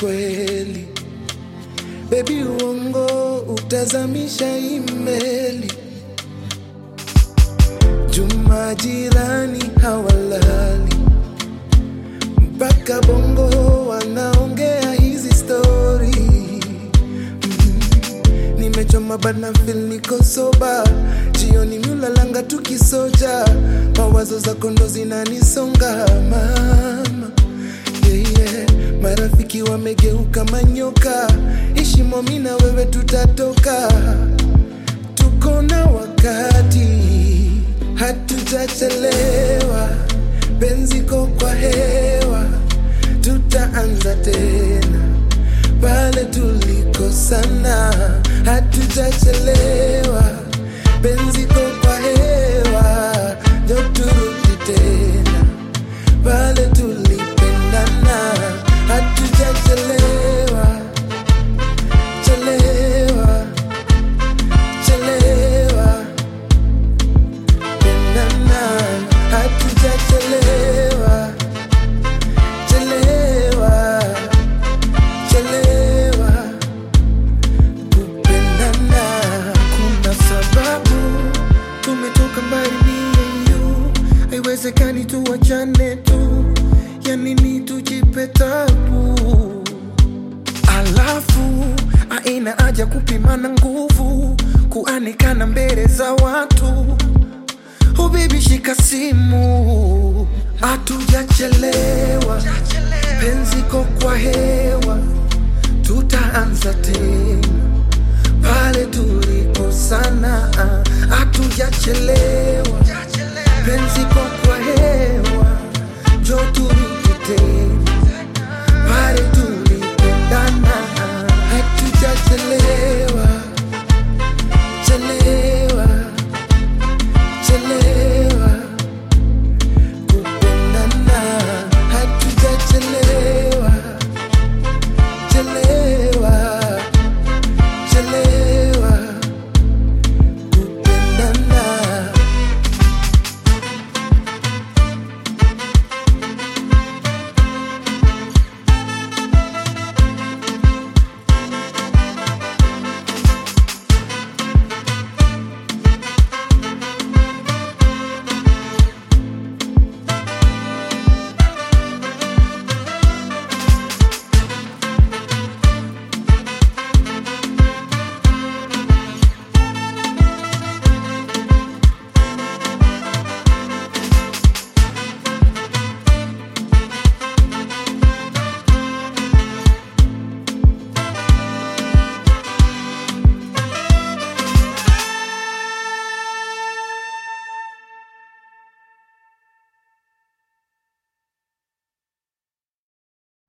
kweli. Baby, uongo utazamisha imeli. Juma jirani hawalali mpaka bongo wanaongea hizi stori mm. Nimechoma bana feel niko soba, jioni miulalanga tukisoja, mawazo zako ndo zinanisonga mama yeah, yeah. Marafiki wamegeuka manyoka, ishimo mi na wewe tutatoka, tuko na wakati, hatujachelewa, penziko kwa hewa, tutaanza tena pale tulikosana, hatujachelewa, penziko kwa hewa, njo turudi tena pale tulipendana, hatujachelewa chelewa chelewa pendana, hatujachelewa chelewa chelewa kupendana. Kuna sababu tumetoka mbali mie yu, haiwezekani tuwachane tu, ya nini tujipe tabu? Alafu aina haja kupimana nguvu, kuanikana mbele za watu. Oh baby, shika simu, hatujachelewa, penziko kwa hewa, tutaanza tena pale tulikosana, hatujachelewa, penziko kwa hewa, njo turudi tena pale tulipendana, hatujachelewa